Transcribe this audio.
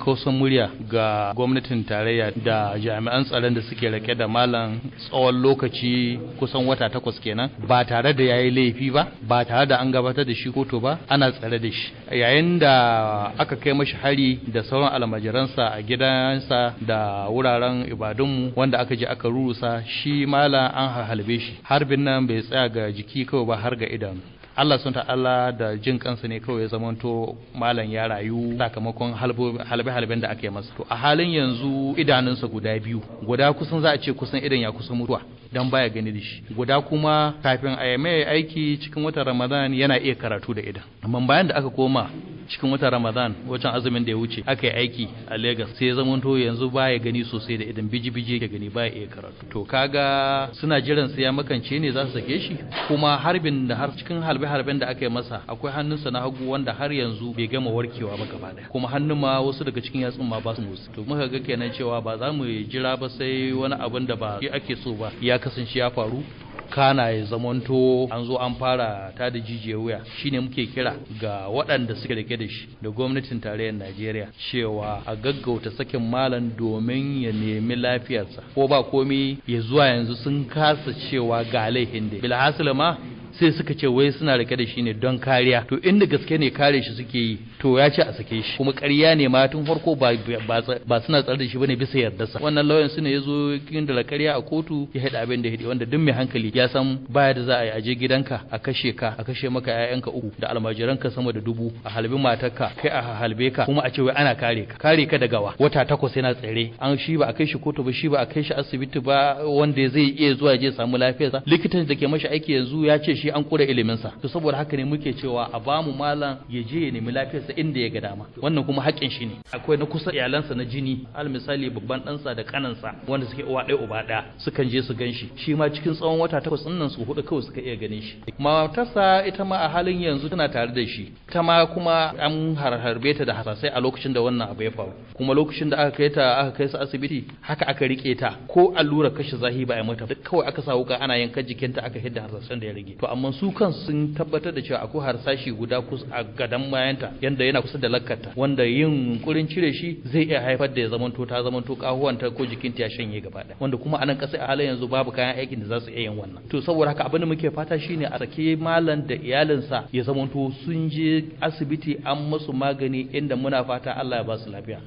kakkausan murya ga gwamnatin tarayya da jami'an tsaron da suke rake da malam tsawon lokaci kusan wata takwas kenan ba tare da yayi laifi ba ba tare da an gabatar da shi kotu ba ana tsare da shi yayin da aka kai mashi hari da sauran almajiransa a gidansa da wuraren ibadunmu wanda aka je aka rurusa shi malam an halbe shi harbin nan bai tsaya ga jiki kawai ba har ga idanu Allah sun ta'ala da jin kansa ne kawai ya zamanto malam ya rayu sakamakon halbe-halben da aka yi masa to a halin yanzu idanunsa guda biyu guda kusan za a ce kusan idan ya kusa mutuwa dan baya gani da shi guda kuma kafin a mai aiki cikin watan Ramadan yana iya karatu da idan amma bayan da aka koma cikin watan Ramadan wajen azumin da ya wuce aka yi aiki a Lagos sai ya zamanto yanzu baya gani sosai da idan biji-biji ke gani baya iya karatu to kaga suna jiran sai ya makance ne za su sake shi kuma harbin da har cikin harbe-harben da aka yi masa akwai hannunsa na hagu wanda har yanzu bai gama warkewa ba gaba daya kuma hannun ma wasu daga cikin yatsun ma ba su motsi to muka ga kenan cewa ba za mu jira ba sai wani abin da ba shi ake so ba ya kasance ya faru kana ya zamanto an zo an fara ta da jijiyar wuya shine muke kira ga waɗanda suka rike da shi da gwamnatin tarayyar Najeriya cewa a gaggauta sakin malam domin ya nemi lafiyarsa ko ba komi ya zuwa yanzu sun kasa cewa ga laifin da bilhassala ma sai suka ce wai suna rike da shi ne don kariya to inda gaske ne kare shi suke yi to ya ce a sake shi kuma ƙarya ne ma tun farko ba ba suna tsare da shi bane bisa yardarsa wannan lauyan su ne ya zo da ƙarya a kotu ya haɗa abin da ya wanda duk mai hankali ya san baya da za a yi aje gidanka a kashe ka a kashe maka ƴaƴanka uku da almajiranka sama da dubu a halbi matarka kai a halbe ka kuma a ce wai ana kare ka kare ka daga wa wata takwas yana tsare an shi ba a kai shi kotu ba shi ba a kai shi asibiti ba wanda zai iya zuwa je samu lafiyarsa likitan da ke mashi aiki yanzu ya ce shi an kura iliminsa to saboda haka ne muke cewa a bamu malam ya je ya nemi lafiyarsa inda ya ga dama wannan kuma haƙƙin shi ne akwai na kusa iyalansa na jini al misali babban ɗansa da kanansa wanda suke uwa ɗaya uba ɗaya sukan je su ganshi shi ma cikin tsawon wata takwas ɗin nan su hudu kawai suka iya ganin shi matarsa ita ma a halin yanzu tana tare da shi ta ma kuma an harbe ta da hasasai a lokacin da wannan abu ya faru kuma lokacin da aka kai ta aka kai su asibiti haka aka rike ta ko allura kashe zahi ba a mata duk kawai aka sa wuka ana yankan jikinta aka hidda hasasan da ya rage to amma su kan sun tabbatar da cewa akwai harsashi guda kusa a gadan bayanta yanda yana kusa da lakkarta wanda yin yunkurin cire shi zai iya haifar da ya zamanto ta zamanto kahuwanta ko jikinta ya shanye gaba ɗaya wanda kuma anan ƙasa a halin yanzu babu kayan aikin da za su iya yin wannan to saboda haka abin da muke fata shine a sake malam da iyalinsa ya zamanto sun je asibiti an musu magani inda muna fata Allah ya ba su lafiya